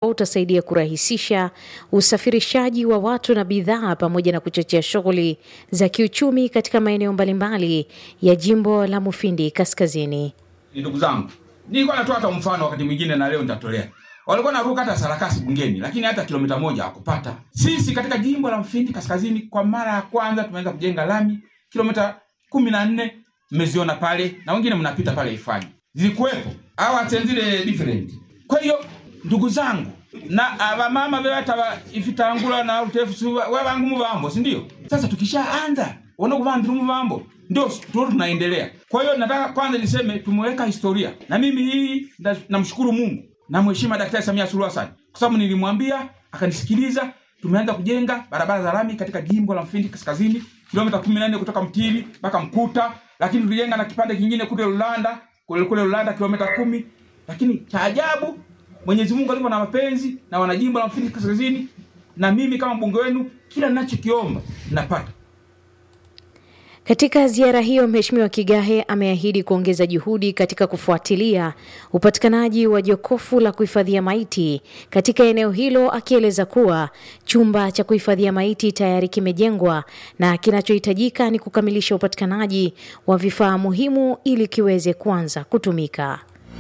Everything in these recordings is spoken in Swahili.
utasaidia kurahisisha usafirishaji wa watu na bidhaa pamoja na kuchochea shughuli za kiuchumi katika maeneo mbalimbali ya jimbo la Mufindi Kaskazini. Ni ndugu zangu, nilikuwa natoa hata mfano wakati mwingine na leo nitatolea. Walikuwa naruka hata sarakasi bungeni, lakini hata kilomita moja hakupata. Sisi katika jimbo la Mufindi Kaskazini kwa mara ya kwanza tumeanza kujenga lami kilomita kumi na nne mmeziona pale, na wengine mnapita pale Ifanye zilikuwepo awa zile different. Kwa hiyo ndugu zangu na abamama bebata ifitangula na utefu webangu mubambo, si ndio? Sasa tukishaanza wana kuvandira mubambo ndio tu tunaendelea. Kwa hiyo nataka kwanza niseme tumeweka historia, na mimi hii namshukuru Mungu na Mheshimiwa Daktari Samia Suluhu Hassan kwa sababu nilimwambia akanisikiliza. Tumeanza kujenga barabara za lami katika jimbo la Mufindi Kaskazini kilomita 14 kutoka Mtili mpaka Mkuta, lakini tulijenga na kipande kingine kule Lulanda kule kule Lulanda kilomita kumi. Lakini cha ajabu Mwenyezi Mungu alivyo na mapenzi na wanajimbo la Mufindi Kaskazini na mimi kama mbunge wenu, kila ninachokiomba napata. Katika ziara hiyo, Mheshimiwa Kigahe ameahidi kuongeza juhudi katika kufuatilia upatikanaji wa jokofu la kuhifadhia maiti katika eneo hilo, akieleza kuwa chumba cha kuhifadhia maiti tayari kimejengwa na kinachohitajika ni kukamilisha upatikanaji wa vifaa muhimu ili kiweze kuanza kutumika.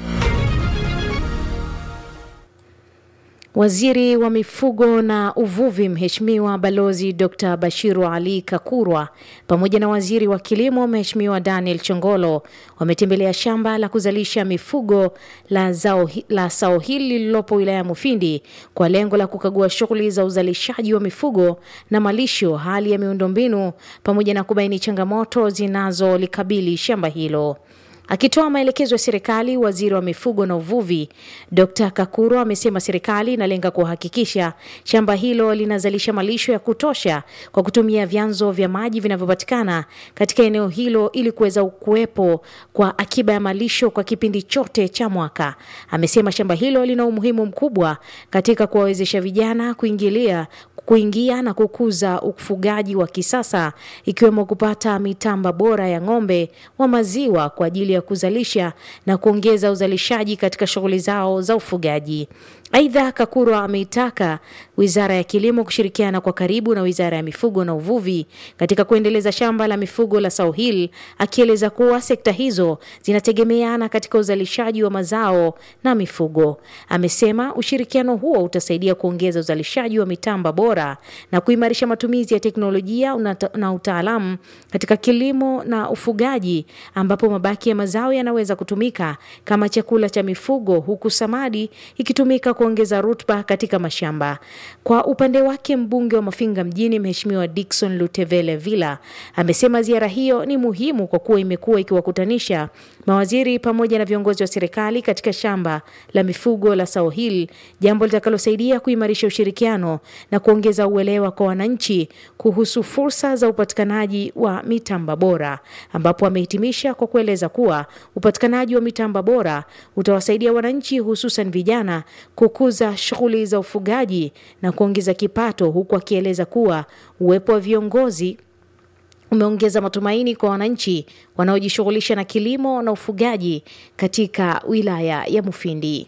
Waziri wa mifugo na uvuvi Mheshimiwa Balozi Dr Bashiru Ali Kakurwa pamoja na waziri wa kilimo Mheshimiwa Daniel Chongolo wametembelea shamba la kuzalisha mifugo la, zao, la sao hili lililopo wilaya ya Mufindi kwa lengo la kukagua shughuli za uzalishaji wa mifugo na malisho, hali ya miundombinu pamoja na kubaini changamoto zinazolikabili shamba hilo. Akitoa maelekezo ya serikali, waziri wa mifugo na uvuvi Dr Kakuro amesema serikali inalenga kuhakikisha shamba hilo linazalisha malisho ya kutosha kwa kutumia vyanzo vya maji vinavyopatikana katika eneo hilo ili kuweza kuwepo kwa akiba ya malisho kwa kipindi chote cha mwaka. Amesema shamba hilo lina umuhimu mkubwa katika kuwawezesha vijana kuingilia kuingia na kukuza ufugaji wa kisasa ikiwemo kupata mitamba bora ya ng'ombe wa maziwa kwa ajili ya kuzalisha na kuongeza uzalishaji katika shughuli zao za ufugaji. Aidha, Kakurwa ameitaka Wizara ya Kilimo kushirikiana kwa karibu na Wizara ya Mifugo na Uvuvi katika kuendeleza shamba la mifugo la South Hill, akieleza kuwa sekta hizo zinategemeana katika uzalishaji wa mazao na mifugo. Amesema ushirikiano huo utasaidia kuongeza uzalishaji wa mitamba bora na kuimarisha matumizi ya teknolojia na utaalamu katika kilimo na ufugaji, ambapo mabaki ya mazao yanaweza kutumika kama chakula cha mifugo, huku samadi ikitumika kuongeza rutuba katika mashamba. Kwa upande wake, mbunge wa Mafinga mjini Mheshimiwa Dickson Lutevele Villa amesema ziara hiyo ni muhimu kwa kuwa imekuwa ikiwakutanisha mawaziri pamoja na viongozi wa serikali katika shamba la mifugo la South Hill, jambo litakalosaidia kuimarisha ushirikiano na kuongeza uelewa kwa wananchi kuhusu fursa za upatikanaji wa mitamba bora, ambapo amehitimisha kwa kueleza kuwa upatikanaji wa mitamba bora utawasaidia wananchi hususan vijana kukuza shughuli za ufugaji na kuongeza kipato, huku akieleza kuwa uwepo wa viongozi umeongeza matumaini kwa wananchi wanaojishughulisha na kilimo na ufugaji katika wilaya ya Mufindi.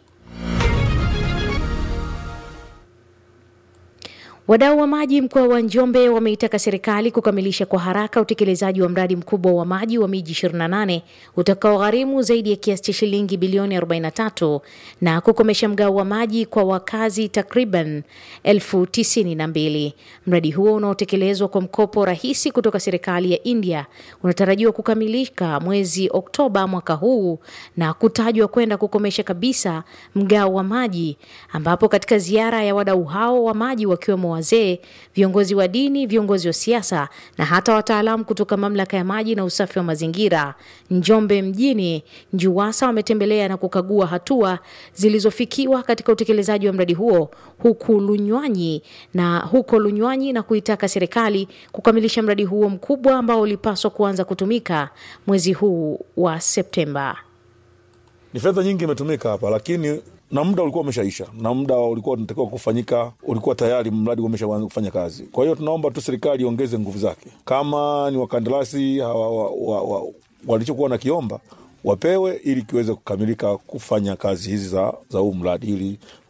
Wadau wa maji mkoa wa Njombe wameitaka serikali kukamilisha kwa haraka utekelezaji wa mradi mkubwa wa maji wa miji 28 utakaogharimu zaidi ya kiasi cha shilingi bilioni 43 na kukomesha mgao wa maji kwa wakazi takriban elfu tisini na mbili. Mradi huo unaotekelezwa kwa mkopo rahisi kutoka serikali ya India unatarajiwa kukamilika mwezi Oktoba mwaka huu na kutajwa kwenda kukomesha kabisa mgao wa maji, ambapo katika ziara ya wadau hao wa maji wakiwemo wazee, viongozi wa dini, viongozi wa siasa na hata wataalamu kutoka mamlaka ya maji na usafi wa mazingira Njombe mjini NJUWASA wametembelea na kukagua hatua zilizofikiwa katika utekelezaji wa mradi huo huku Lunywanyi na huko Lunywanyi na kuitaka serikali kukamilisha mradi huo mkubwa ambao ulipaswa kuanza kutumika mwezi huu wa Septemba. Ni fedha nyingi imetumika hapa, lakini na muda ulikuwa umeshaisha na muda ulikuwa unatakiwa kufanyika, ulikuwa tayari mradi umeshaanza kufanya kazi. Kwa hiyo tunaomba tu serikali iongeze nguvu zake, kama ni wakandarasi wa, wa, wa, walichokuwa nakiomba wapewe ili kiweze kukamilika kufanya kazi hizi za, za huu mradi ili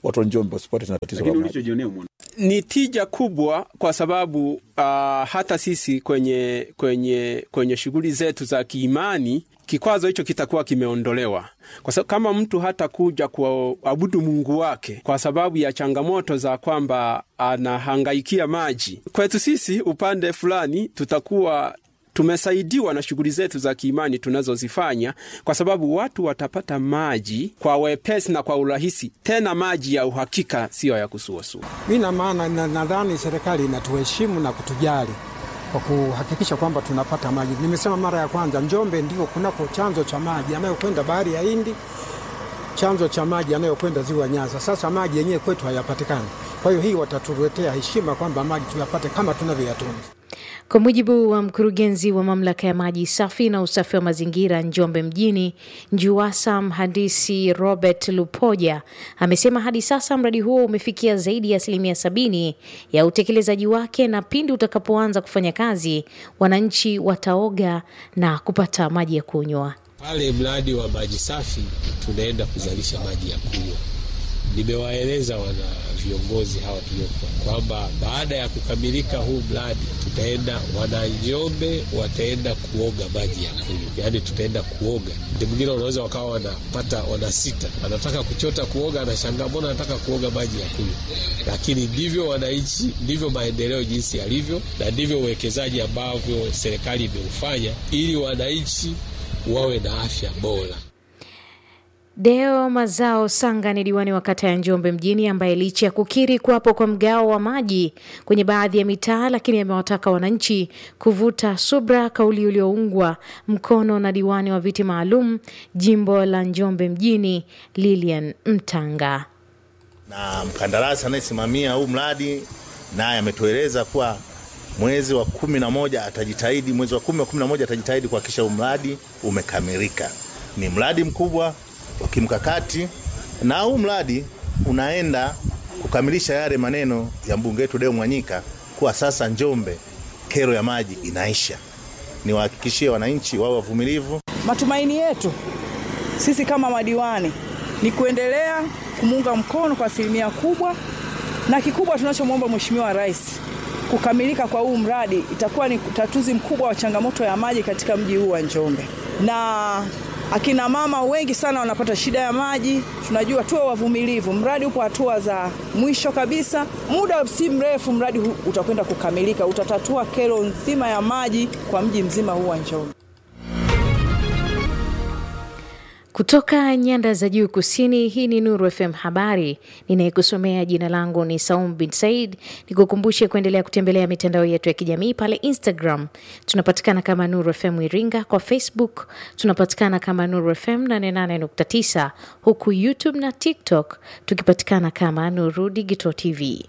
watu wa Njombe wasipate na tatizo la Lakini maji. ulichojionea umeona ni tija kubwa kwa sababu uh, hata sisi kwenye kwenye kwenye shughuli zetu za kiimani kikwazo hicho kitakuwa kimeondolewa, kwa sababu kama mtu hata kuja kuabudu Mungu wake kwa sababu ya changamoto za kwamba anahangaikia maji, kwetu sisi upande fulani tutakuwa tumesaidiwa na shughuli zetu za kiimani tunazozifanya, kwa sababu watu watapata maji kwa wepesi na kwa urahisi, tena maji ya uhakika, siyo ya kusuasua. Mi na maana na- nadhani serikali inatuheshimu na kutujali kwa kuhakikisha kwamba tunapata maji. Nimesema mara ya kwanza, Njombe ndio kunako chanzo cha maji yanayokwenda bahari ya Hindi, chanzo cha maji yanayokwenda ziwa Nyasa. Sasa maji yenyewe kwetu hayapatikani. Kwa hiyo hii watatuletea heshima kwamba maji tuyapate kama tunavyoyatunza. Kwa mujibu wa mkurugenzi wa mamlaka ya maji safi na usafi wa mazingira Njombe mjini, NJUWASA, mhandisi Robert Lupoja amesema hadi sasa mradi huo umefikia zaidi ya asilimia sabini ya utekelezaji wake, na pindi utakapoanza kufanya kazi, wananchi wataoga na kupata maji ya kunywa. Pale mradi wa maji safi tunaenda kuzalisha maji ya kunywa. Nimewaeleza wana viongozi hawa tuliokuwa kwamba baada ya kukamilika huu mradi tutaenda, wana Njombe wataenda kuoga maji ya kunywa, yaani tutaenda kuoga. Ndio mwingine wanaweza wakawa wanapata wanasita, anataka kuchota kuoga, anashangaa mbona anataka kuoga maji ya kunywa. Lakini ndivyo wananchi, ndivyo maendeleo jinsi yalivyo, na ndivyo uwekezaji ambavyo serikali imeufanya ili wananchi wawe na afya bora. Deo Mazao Sanga ni diwani wa kata ya Njombe mjini ambaye licha ya kukiri kuwapo kwa mgao wa maji kwenye baadhi ya mitaa, lakini amewataka wananchi kuvuta subra, kauli iliyoungwa mkono na diwani wa viti maalum jimbo la Njombe mjini Lilian Mtanga. na mkandarasi anayesimamia huu mradi naye ametueleza kuwa mwezi wa kumi na moja atajitahidi, mwezi wa kumi wa kumi na moja atajitahidi kuhakikisha huu mradi umekamilika. Ni mradi mkubwa wa kimkakati, na huu mradi unaenda kukamilisha yale maneno ya mbunge wetu Deo Mwanyika kuwa sasa Njombe kero ya maji inaisha. Niwahakikishie wananchi wawe wavumilivu, Matumaini yetu sisi kama madiwani ni kuendelea kumuunga mkono kwa asilimia kubwa, na kikubwa tunachomwomba Mheshimiwa Rais, kukamilika kwa huu mradi itakuwa ni utatuzi mkubwa wa changamoto ya maji katika mji huu wa Njombe, na akina mama wengi sana wanapata shida ya maji. Tunajua tuwe wavumilivu, mradi upo hatua za mwisho kabisa. Muda si mrefu mradi huu utakwenda kukamilika, utatatua kero nzima ya maji kwa mji mzima huu wa Njombe. Kutoka nyanda za juu kusini, hii ni Nuru FM Habari. Ninayekusomea jina langu ni Saum bin Said. Nikukumbushe kuendelea kutembelea mitandao yetu ya kijamii pale Instagram tunapatikana kama Nuru FM Iringa, kwa Facebook tunapatikana kama Nuru FM 88.9, huku YouTube na TikTok tukipatikana kama Nuru Digital TV.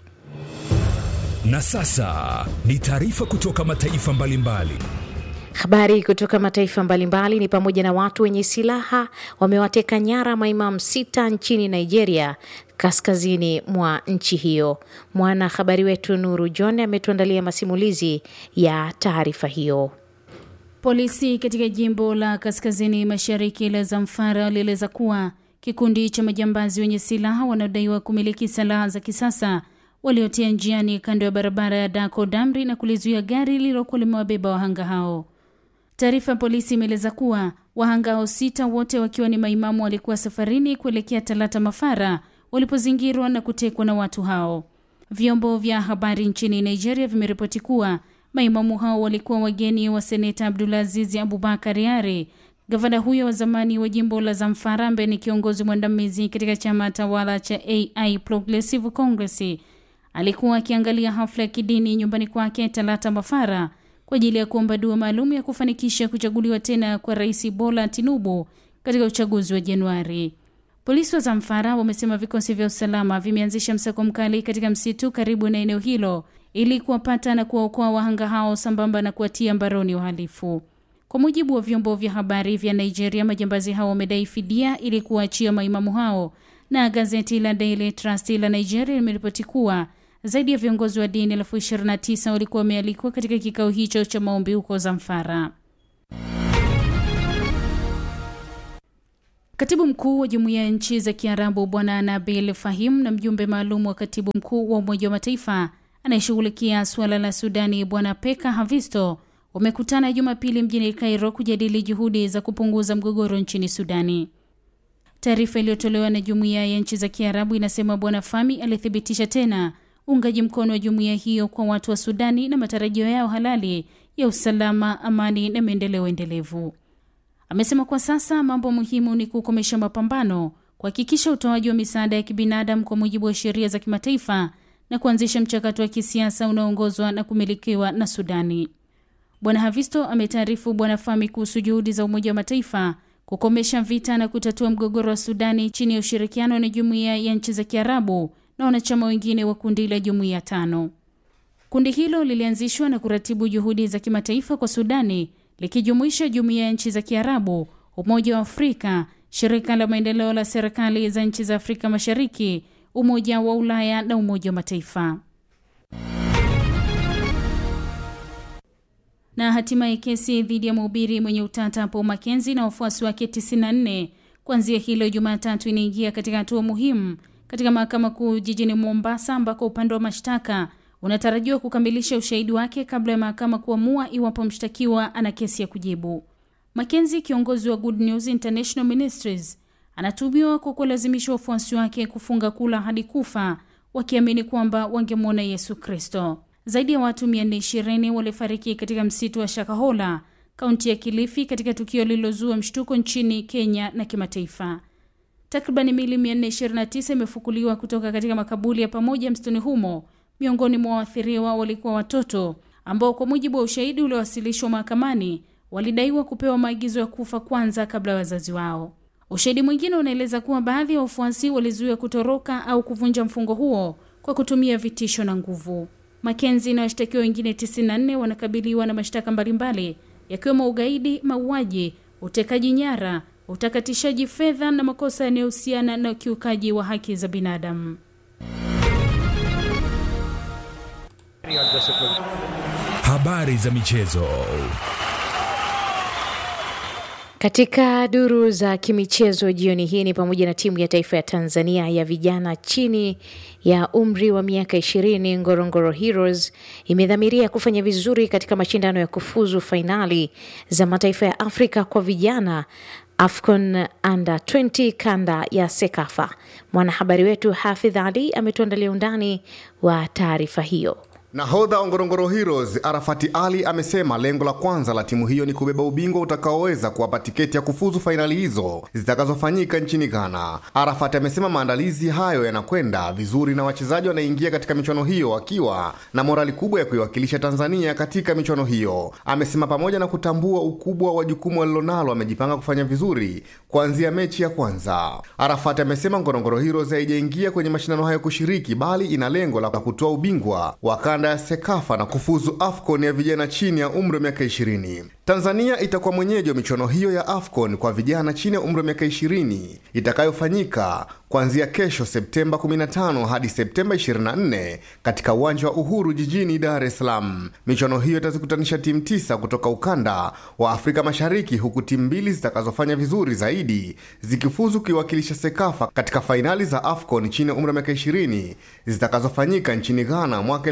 Na sasa ni taarifa kutoka mataifa mbalimbali. Habari kutoka mataifa mbalimbali ni pamoja na watu wenye silaha wamewateka nyara maimamu sita nchini Nigeria, kaskazini mwa nchi hiyo. Mwanahabari wetu Nuru John ametuandalia masimulizi ya taarifa hiyo. Polisi katika jimbo la kaskazini mashariki la Zamfara walieleza kuwa kikundi cha majambazi wenye silaha wanaodaiwa kumiliki silaha za kisasa waliotia njiani kando ya barabara ya Dako Damri na kulizuia gari lililokuwa limewabeba wahanga hao. Taarifa ya polisi imeeleza kuwa wahanga hao sita wote wakiwa ni maimamu walikuwa safarini kuelekea Talata Mafara walipozingirwa na kutekwa na watu hao. Vyombo vya habari nchini Nigeria vimeripoti kuwa maimamu hao walikuwa wageni wa seneta Abdulaziz Abubakar Yare. Gavana huyo wa zamani wa jimbo la Zamfara ambaye ni kiongozi mwandamizi katika chama tawala cha AI Progressive Congress alikuwa akiangalia hafla ya kidini nyumbani kwake Talata Mafara kwa ajili ya kuomba dua maalum ya kufanikisha kuchaguliwa tena kwa Rais Bola Tinubu katika uchaguzi wa Januari. Polisi wa Zamfara wamesema vikosi vya usalama vimeanzisha msako mkali katika msitu karibu na eneo hilo ili kuwapata na kuwaokoa wahanga hao sambamba na kuwatia mbaroni wahalifu. Kwa mujibu wa vyombo vya habari vya Nigeria, majambazi hao wamedai fidia ili kuwaachia maimamu hao, na gazeti la Daily Trust la Nigeria limeripoti kuwa zaidi ya viongozi wa dini elfu 29 walikuwa wamealikwa katika kikao hicho cha maombi huko Zamfara. Katibu mkuu wa jumuiya ya nchi za Kiarabu Bwana Nabil Fahim na mjumbe maalum wa katibu mkuu wa Umoja wa Mataifa anayeshughulikia suala la Sudani Bwana Peka Havisto wamekutana Jumapili mjini Cairo kujadili juhudi za kupunguza mgogoro nchini Sudani. Taarifa iliyotolewa na jumuiya ya nchi za Kiarabu inasema Bwana Fami alithibitisha tena uungaji mkono wa jumuiya hiyo kwa watu wa Sudani na matarajio yao halali ya usalama, amani na maendeleo endelevu. Amesema kwa sasa mambo muhimu ni kukomesha mapambano, kuhakikisha utoaji wa misaada ya kibinadamu kwa mujibu wa sheria za kimataifa na kuanzisha mchakato wa kisiasa unaoongozwa na kumilikiwa na Sudani. Bwana Havisto ametaarifu Bwana Fami kuhusu juhudi za Umoja wa Mataifa kukomesha vita na kutatua mgogoro wa Sudani chini ya ushirikiano na jumuiya ya nchi za Kiarabu na wanachama wengine wa kundi la jumuiya tano. Kundi hilo lilianzishwa na kuratibu juhudi za kimataifa kwa Sudani likijumuisha jumuiya ya nchi za Kiarabu, Umoja wa Afrika, shirika la maendeleo la serikali za nchi za Afrika Mashariki, Umoja wa Ulaya na Umoja wa Mataifa. Na hatimaye kesi dhidi ya mhubiri mwenye utata Paul Mackenzie na wafuasi wake 94 kuanzia hilo Jumatatu inaingia katika hatua muhimu katika mahakama kuu jijini Mombasa, ambako upande wa mashtaka unatarajiwa kukamilisha ushahidi wake kabla ya mahakama kuamua iwapo mshtakiwa ana kesi ya kujibu. Mackenzie, kiongozi wa Good News International Ministries, anatuhumiwa kwa kulazimisha wafuasi wake kufunga kula hadi kufa, wakiamini kwamba wangemwona Yesu Kristo. Zaidi ya watu 420 walifariki katika msitu wa Shakahola, kaunti ya Kilifi, katika tukio lililozua mshtuko nchini Kenya na kimataifa. Takriban mili 429 imefukuliwa kutoka katika makaburi ya pamoja msituni humo. Miongoni mwa waathiriwa walikuwa watoto ambao kwa mujibu wa ushahidi uliowasilishwa mahakamani walidaiwa kupewa maagizo ya kufa kwanza kabla ya wazazi wao. Ushahidi mwingine unaeleza kuwa baadhi ya wafuasi walizuia kutoroka au kuvunja mfungo huo kwa kutumia vitisho na nguvu. Makenzi na washtakiwa wengine 94 wanakabiliwa na mashtaka mbalimbali yakiwemo ugaidi, mauaji, utekaji nyara, utakatishaji fedha na makosa yanayohusiana na ukiukaji wa haki za binadamu. Habari za michezo. Katika duru za kimichezo jioni hii ni pamoja na timu ya taifa ya Tanzania ya vijana chini ya umri wa miaka ishirini Ngorongoro Heroes imedhamiria kufanya vizuri katika mashindano ya kufuzu fainali za mataifa ya Afrika kwa vijana AFCON Under 20 kanda ya Sekafa. Mwanahabari wetu Hafidh Ali ametuandalia undani wa taarifa hiyo. Nahodha wa Ngorongoro Heroes Arafati Ali amesema lengo la kwanza la timu hiyo ni kubeba ubingwa utakaoweza kuwapa tiketi ya kufuzu fainali hizo zitakazofanyika nchini Ghana. Arafati amesema maandalizi hayo yanakwenda vizuri na wachezaji wanaingia katika michuano hiyo wakiwa na morali kubwa ya kuiwakilisha Tanzania katika michuano hiyo. Amesema pamoja na kutambua ukubwa wa jukumu walilonalo, amejipanga kufanya vizuri kuanzia mechi ya kwanza. Arafati amesema Ngorongoro Heroes haijaingia kwenye mashindano hayo kushiriki, bali ina lengo la kutoa ubingwa wa kanda ya Sekafa na kufuzu AFCON ya vijana chini ya umri wa miaka 20. Tanzania itakuwa mwenyeji wa michuano hiyo ya AFCON kwa vijana chini ya umri wa miaka 20 itakayofanyika kuanzia kesho Septemba 15 hadi Septemba 24 katika uwanja wa Uhuru jijini Dar es Salaam. Michuano hiyo itazikutanisha timu tisa kutoka ukanda wa Afrika Mashariki, huku timu mbili zitakazofanya vizuri zaidi zikifuzu kuiwakilisha Sekafa katika fainali za AFCON chini ya umri wa miaka 20 zitakazofanyika nchini Ghana mwaka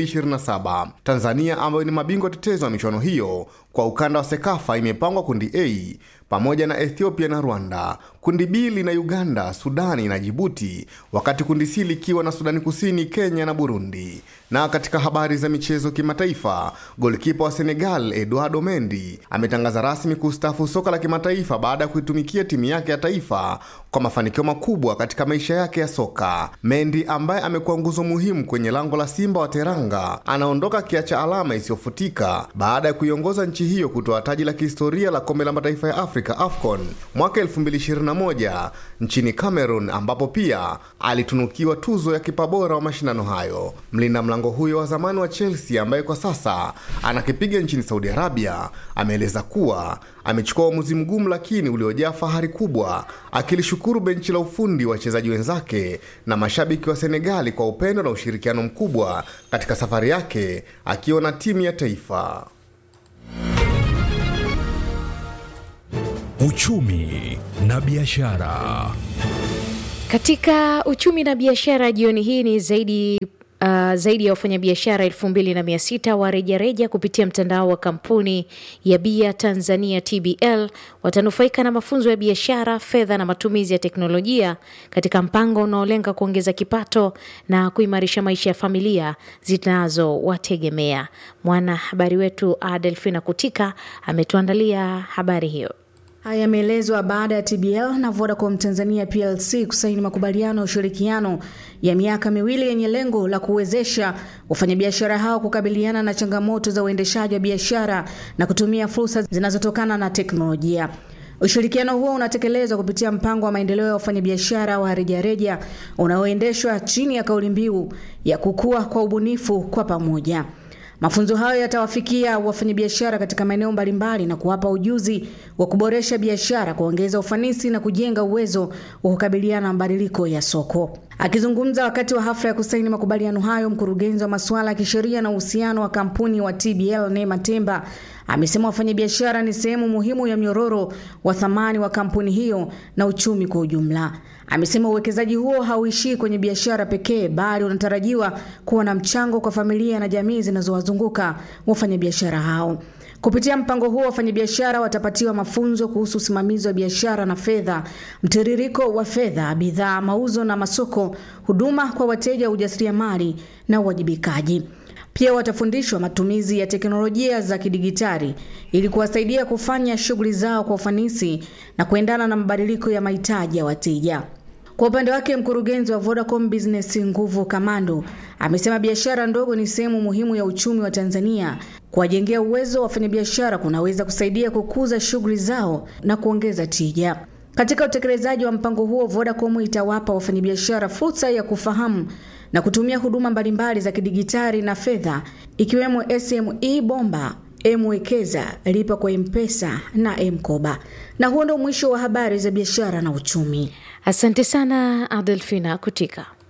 2027. Tanzania ambayo ni mabingwa tetezi wa michuano hiyo kwa ukanda wa Sekafa imepangwa kundi A pamoja na Ethiopia na Rwanda. Kundi B lina Uganda, Sudani na Jibuti, wakati kundi C likiwa na Sudani Kusini, Kenya na Burundi. Na katika habari za michezo kimataifa, golkipa wa Senegal Eduardo Mendy ametangaza rasmi kustaafu soka la kimataifa baada ya kuitumikia timu yake ya taifa kwa mafanikio makubwa katika maisha yake ya soka. Mendy ambaye amekuwa nguzo muhimu kwenye lango la Simba wa Teranga anaondoka akiacha alama isiyofutika baada ya kuiongoza nchi hiyo kutoa taji la kihistoria la kombe la mataifa ya Afrika AFCON mwaka 2021 nchini Cameroon, ambapo pia alitunukiwa tuzo ya kipa bora wa mashindano hayo. Mlinda mlango huyo wa zamani wa Chelsea ambaye kwa sasa anakipiga nchini Saudi Arabia ameeleza kuwa amechukua uamuzi mgumu lakini uliojaa fahari kubwa, akilishukuru benchi la ufundi, wachezaji wenzake na mashabiki wa Senegali kwa upendo na ushirikiano mkubwa katika safari yake akiwa na timu ya taifa. uchumi na biashara. Katika uchumi na biashara jioni hii ni zaidi Uh, zaidi ya wafanyabiashara elfu mbili na mia sita wa rejareja kupitia mtandao wa kampuni ya bia Tanzania TBL watanufaika na mafunzo ya biashara, fedha na matumizi ya teknolojia katika mpango unaolenga kuongeza kipato na kuimarisha maisha ya familia zinazowategemea. Mwanahabari wetu Adelfina Kutika ametuandalia habari hiyo. Haya yameelezwa baada ya TBL na Vodacom Tanzania PLC kusaini makubaliano ya ushirikiano ya miaka miwili yenye lengo la kuwezesha wafanyabiashara hao kukabiliana na changamoto za uendeshaji wa biashara na kutumia fursa zinazotokana na teknolojia. Ushirikiano huo unatekelezwa kupitia mpango wa maendeleo ya wafanyabiashara wa rejareja unaoendeshwa chini ya kauli mbiu ya kukua kwa ubunifu kwa pamoja. Mafunzo hayo yatawafikia wafanyabiashara katika maeneo mbalimbali na kuwapa ujuzi wa kuboresha biashara, kuongeza ufanisi na kujenga uwezo wa kukabiliana na mabadiliko ya soko. Akizungumza wakati wa hafla ya kusaini makubaliano hayo, mkurugenzi wa masuala ya kisheria na uhusiano wa kampuni wa TBL Neema Temba amesema wafanyabiashara ni sehemu muhimu ya mnyororo wa thamani wa kampuni hiyo na uchumi kwa ujumla. Amesema uwekezaji huo hauishii kwenye biashara pekee, bali unatarajiwa kuwa na mchango kwa familia na jamii zinazowazunguka wafanyabiashara hao. Kupitia mpango huo, wafanyabiashara watapatiwa mafunzo kuhusu usimamizi wa biashara na fedha, mtiririko wa fedha, bidhaa, mauzo na masoko, huduma kwa wateja, ujasiriamali na uwajibikaji. Pia watafundishwa matumizi ya teknolojia za kidigitali ili kuwasaidia kufanya shughuli zao kwa ufanisi na kuendana na mabadiliko ya mahitaji ya wateja. Kwa upande wake, mkurugenzi wa Vodacom Business Nguvu Kamando amesema biashara ndogo ni sehemu muhimu ya uchumi wa Tanzania. Kuwajengea uwezo wa wafanyabiashara kunaweza kusaidia kukuza shughuli zao na kuongeza tija. Katika utekelezaji wa mpango huo, Vodacom itawapa wafanyabiashara fursa ya kufahamu na kutumia huduma mbalimbali za kidigitali na fedha ikiwemo SME Bomba, Mwekeza, lipa kwa Mpesa na Mkoba. Na huo ndio mwisho wa habari za biashara na uchumi. Asante sana Adelfina Kutika.